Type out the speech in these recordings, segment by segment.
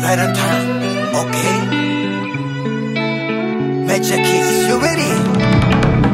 right on time. Okay. Major keys, you ready?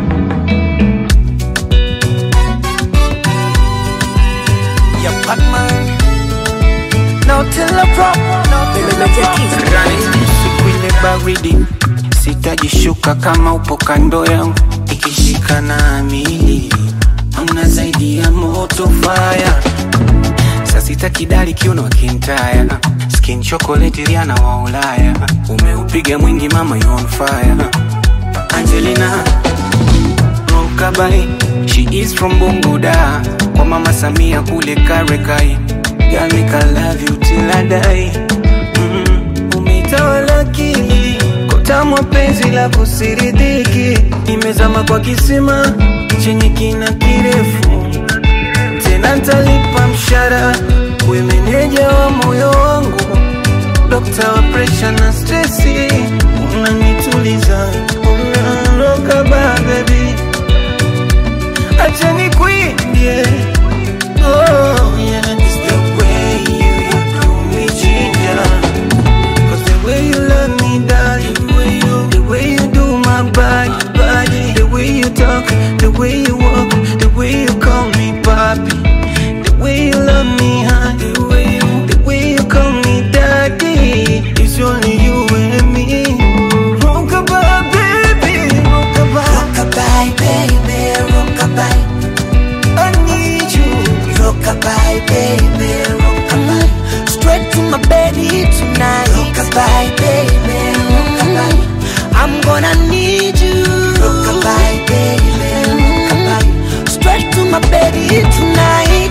Yeah, Batman. No till I drop, no till I drop. siku ile baridi sitajishuka kama upo kando yangu ikishika na amili amna zaidi ya moto faya sasita kidali kiuno kintaya skin chocolate riana wa ulaya umeupiga mwingi mama you on fire angelina rokabai she is from bunguda kwa mama samia kule karekai Girl, make I love you till I die mm, umeitawala akili kotamwa penzi la kusiridiki imezama kwa kisima chenye kina kirefu tena ntalipa mshara we meneja wa moyo wangu dokta wa presha na stresi unanituliza unaroka babebi acha nikwimbie oh, yeah. It's the way you, you do me ginger Cause the way you love me, darling, the way you, the way you do my body, body, the way you talk, the way you walk, the way you call me papi, the way you love me, huh? The way you, the way you call me daddy, it's only you and me. Rockabye, baby, rockabye, Rockabye, baby, rockabye. I need you. Rockabye, baby, rockabye. Straight to my belly tonight. Rockabye, baby, rockabye. I'm gonna need you. Rockabye, baby, rockabye. Straight to my belly tonight.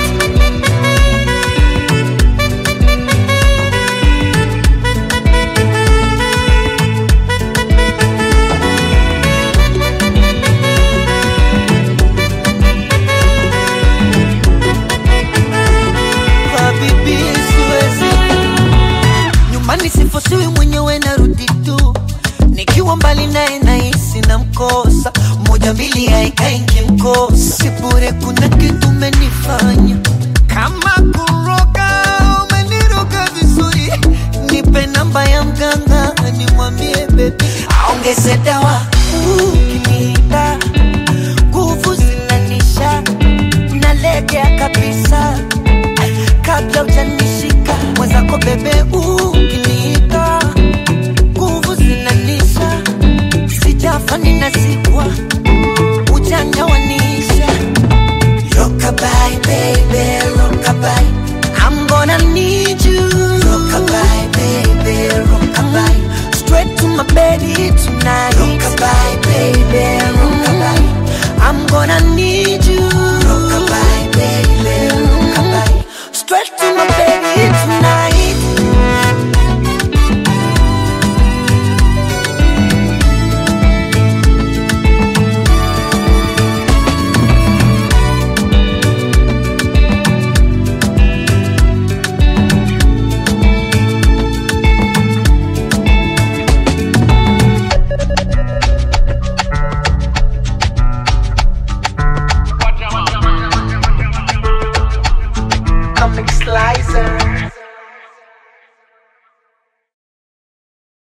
Habibi, siwezi nyumbani sifosiwi mwenyewe narudi tu nikiwa mbali naye nahisi na mkosa moja mbili haikaingi mkosa sibure kuna kitu umenifanya kama kuroga umeniroga vizuri nipe namba ya mganga nimwambie bebi aongeze dawa ukiniita nguvu zinanisha nalegea kabisa kabla ujanishika mwenzako bebe ukiniita nguvu zinanisha sijafa ninazikwa ujanja wanisha Rockabye, baby, rockabye. I'm gonna need you. Rockabye, baby, rockabye. Straight to my belly tonight.